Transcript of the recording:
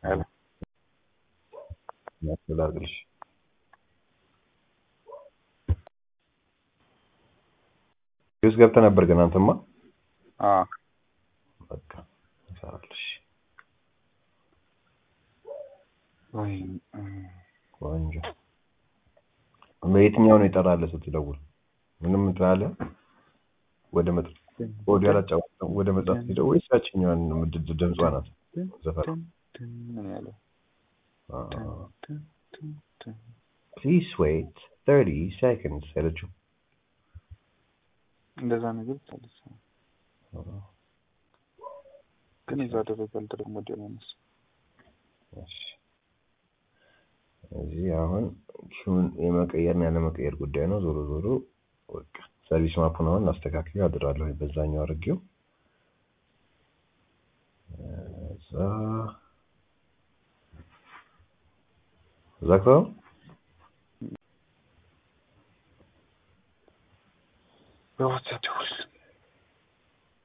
ሄሎ ያስተላልሽ ዩስ ገብተህ ነበር ግን አንተማ አዎ በቃ እንሰራለሽ። ወይ ቆንጆ በየትኛው ነው የጠራለህ ስትደውል? ምንም እንትን አለ ወደ መጥ ወደ ያላጫወተው ወደ መጽሐፍ ሄደው ወይስ ያችኛዋን ምድድ ድምጿ ናት ዘፈን ምን ያለው ፕሊዝ ዌይት 30 seconds ያለችው እንደዛ ነገር ታለች ግን እዛ አደረጋል ደግሞ ደመነስ እሺ እዚህ አሁን ኪውን የመቀየርና ያለመቀየር ጉዳይ ነው። ዞሮ ዞሮ በቃ ሰርቪስ ማፑን አሁን አስተካክዬ አድራለሁ በዛኛው አድርጌው እዛ ዘግተው በዋትሳፕ ደውል